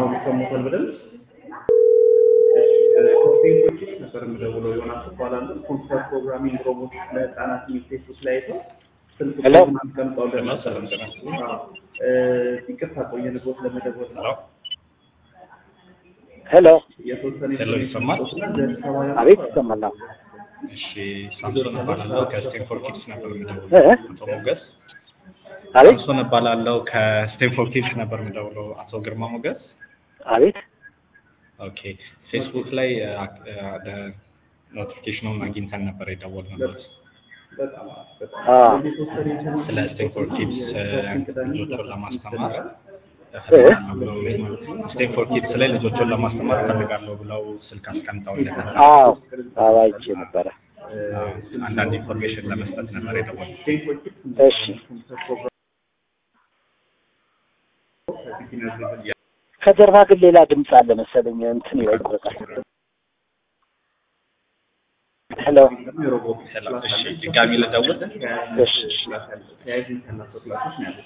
አሁን ይሰሙታል በደንብ ኮንቴንቶች ነበር የምደውለው ዮናስ እባላለሁ። ኮምፒውተር ፕሮግራሚንግ ሮቦቲክስ ለህፃናት የሚል ፌስቡክ ላይ አይተው ስልክ ሄሎ። ቁጥሩን አስቀምጠውልን ነበር። ሰላም ጤና ይስጥልኝ። አዎ፣ እ፣ ይቅርታ ቆየንቦት ለመደወል ነው። ሄሎ ሄሎ የተወሰነ ሄሎ፣ ይሰማል? አቤት ይሰማል። አዎ። እሺ ሳምሶን እባላለሁ ከስቴንፎርድ ኪድስ ነበር የምደውለው። እ? አቶ ሞገስ አቤት ሳምሶን እባላለሁ ከስቴንፎርድ ኪድስ ነበር የምደውለው። አቶ ግርማ ሞገስ አቤት ኦኬ። ፌስቡክ ላይ ኖቲፊኬሽኑን አግኝተን ነበር የደወልንበት በጣም በጣም አ የተወሰነ ኢንተርኔት ስለ ስቴንፎርድ ኪድስ ልጆቹን ለማስተማር እ? እፈልጋለሁ ብለው ስቴንፎርድ ኪድስ ላይ ልጆቹን ለማስተማር እፈልጋለሁ ብለው ስልክ አስቀምጠውልን ነበር። አዎ አዎ አይቼ ነበረ። አንዳንድ ኢንፎርሜሽን ለመስጠት ነበር የደወልነው። እሺ ኮምፒውተር ከጀርባ ግን ሌላ ድምፅ አለ መሰለኝ እንትን ይቆጣል። ሄሎ የሮቦቲክስ ሰላም። እሺ ድጋሚ ልደውል። እሺ እሺ ተያይዘን ከእናንተ ክላሶች ነው ያሉት።